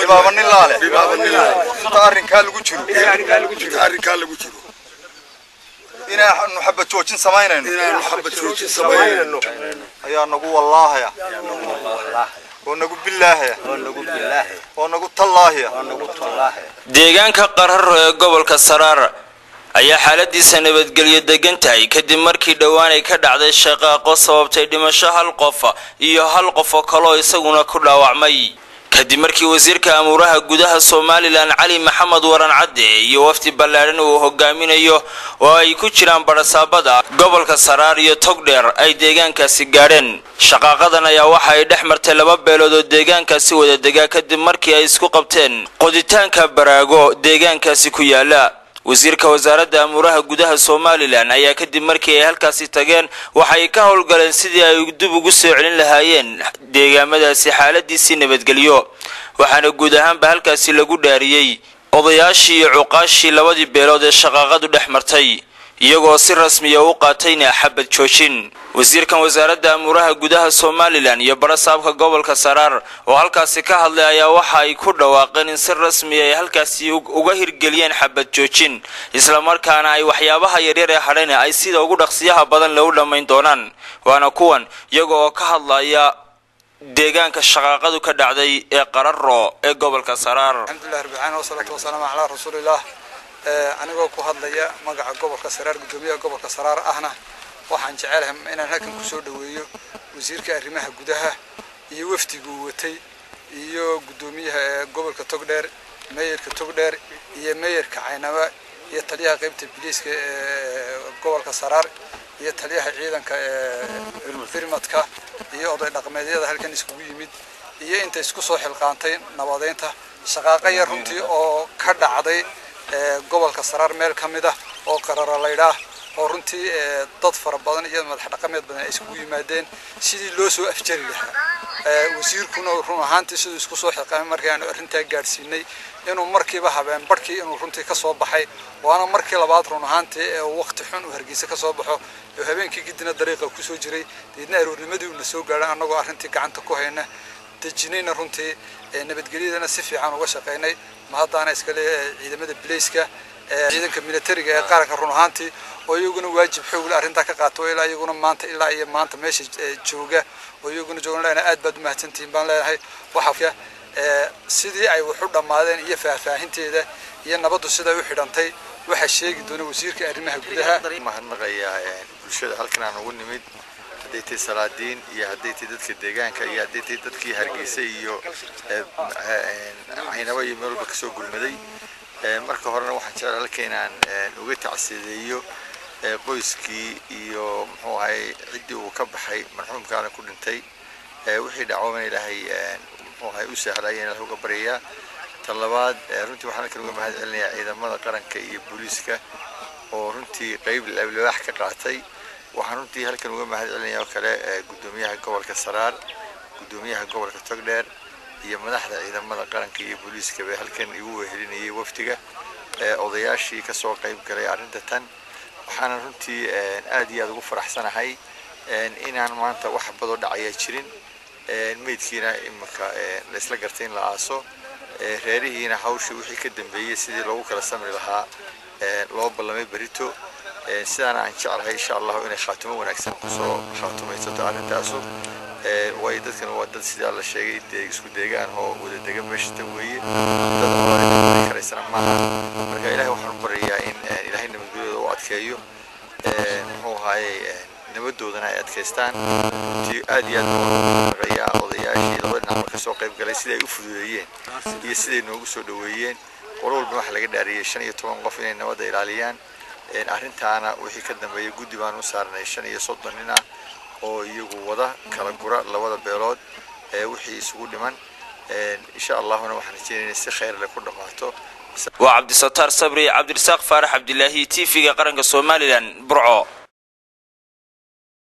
dhibaaba nin laale inta arrinkaa lagu jiro arrinkaa lagu jiro inaanu xabad joojin samaynayno inaanu xabad joojin samaynayno ayaa nagu wallaahaya oo nagu bilaahaya oo nagu tallaahaya deegaanka qararo ee gobolka saraar ayaa xaaladiisa nabadgelyo degan tahay kadib markii dhowaan ay ka dhacday shaqaaqo sababtay dhimasho hal qof iyo hal qof oo kaloo isaguna ku dhaawacmay kadib markii wasiirka amuuraha gudaha somalilan cali maxamed waran cadde iyo wafdi ballaadhan uu hogaaminayo oo ay ku jiraan badhasaabada gobolka saraar iyo togdheer ay deegaankaasi gaadheen shaqaaqadan ayaa waxa ay dhex martay laba beelood oo deegaankaasi wada degaa kadib markii ay isku qabteen qoditaanka baraago deegaankaasi ku yaala wasiirka wasaaradda amuuraha gudaha somalilan ayaa kadib markii ay halkaasi tageen waxay ka howlgaleen sidii ay dib ugu soo celin lahaayeen deegaamadaasi xaaladiisii nabadgelyo waxaana guud ahaanba halkaasi lagu dhaariyey odayaashii iyo cuqaashii labadii beelood ee shaqaaqadu dhex martay iyagoo si rasmiya u qaatayna xabad joojin wasiirkan wasaaradda amuuraha gudaha somalilan iyo barasaabka gobolka saraar oo halkaasi ka hadlay ayaa waxa ay ku dhawaaqeen in si rasmiya ay halkaasi uga hirgeliyeen xabad joojin islamarkaana ay waxyaabaha yaryar ee hadhayna ay sida ugu dhaqsiyaha badan lagu dhammayn doonaan waana kuwan iyaga oo ka hadlaya deegaanka shaqaaqadu ka dhacday ee qararo ee gobolka saraar alxamdulilah rabbicaalamin wasalaatu wasalaamu calaa rasuulillaah anigoo ku hadlaya magaca gobolka saraar guddoomiyaha gobolka saraar ahna waxaan jecelahay inaan halkan kusoo dhoweeyo wasiirka arrimaha gudaha iyo wafdiguu watay iyo guddoomiyaha gobolka togdheer meeyarka togdheer iyo meeyarka caynaba iyo taliyaha qaybta biliiska ee gobolka saraar iyo taliyaha ciidanka firmadka iyo oday dhaqameedyada halkan iskugu yimid iyo inta isku soo xilqaantay nabadeynta shaqaaqo yar runtii oo ka dhacday gobolka saraar meel ka mid ah oo qarara laydhaah oo runtii dad fara badan iyo madax dhaqameed badan ay iskugu yimaadeen sidii loo soo afjari lahaa wasiirkuna run ahaantii siduu isku soo xilqaamay markii aanu arrintaa gaadhsiinay inuu markiiba habeen barhkii inuu runtii ka soo baxay waana markii labaad run ahaantii ee waqti xun uu hargeysa ka soo baxo oo habeenkii gidina dariiqa kusoo jiray deedna aroornimadii uuna soo gaadhay annagoo arrintii gacanta ku hayna dejinayna runtii nabadgelyadana si fiican uga shaqaynay ma haddaana iskale ciidamada bilayska ciidanka militariga ee qaranka run ahaantii oo iyaguna waajib xoogle arrintaa ka qaato ilaa iyaguna maanta ilaa iyo maanta meesha jooga oo iyaguna joogan lena aad baad umahadsantihiin baan leenahay waxaa sidii ay wax u dhammaadeen iyo faahfaahinteeda iyo nabaddu siday u xidhantay waxaa sheegi doona wasiirka arrimaha gudaha mahadnaqayaa bulshada halkan aan ugu nimid hadday tahay salaadiin iyo hadday tahay dadka deegaanka iyo hadday tahay dadkii hargeysa iyo caynabo iyo meel walba kasoo gurmaday marka horena waxaan jecel halka inaan uga tacsiideeyo qoyskii iyo muxuu ahay ciddii uu ka baxay marxuumkaana ku dhintay wixii dhacoona ilaahay muxuu ahay u sahlaya ilahay uga baryayaa tan labaad runtii waxaan halkan uga mahad celinayaa ciidamada qaranka iyo booliiska oo runtii qeyb libaax ka qaatay waxaan runtii halkan uga mahad celinayaa oo kale guddoomiyaha gobolka saraar guddoomiyaha gobolka togdheer iyo madaxda ciidamada qaranka iyo booliiska bay halkan igu wehelinayay wafdiga odayaashii kasoo qayb galay arrinta tan waxaana runtii aad iyo aad ugu faraxsanahay inaan maanta wax badoo dhacaya jirin meydkiina imika laysla gartay in la aaso reerihiina hawshii wixii ka dambeeyey sidii loogu kala samri lahaa loo ballamay berito sidaana aan jeclahay insha allahu inay khaatimo wanaagsan kusoo khaatumaysato arrintaasu way dadkan waa dad sidaa la sheegay dee isku deegaan oo wada dega meeshata weeye dad olaa karaysana maaha marka ilahay waxaan u baryayaa in ilaahay nabadgelyooda u adkeeyo muxuu ahaayey nabadoodana ay adkaystaan runtii aad iyo aad baan naqayaa odayaashii labada dhinac marka soo qayb galay siday u fududeeyeen iyo siday noogu soo dhoweeyeen qolo walba waxaa laga dhaariyey shan iyo toban qof inay nabadda ilaaliyaan arrintaana wixii ka dambeeya guddi baan u saarnay shan iyo soddon nin ah oo iyagu wada kala gura labada beelood wixii isugu dhiman insha allahuna waxaan rajeynayna si khayr leh ku dhammaato waa cabdisataar sabri cabdirasaaq faarax cabdilaahi t v-ga qaranka somalilan burco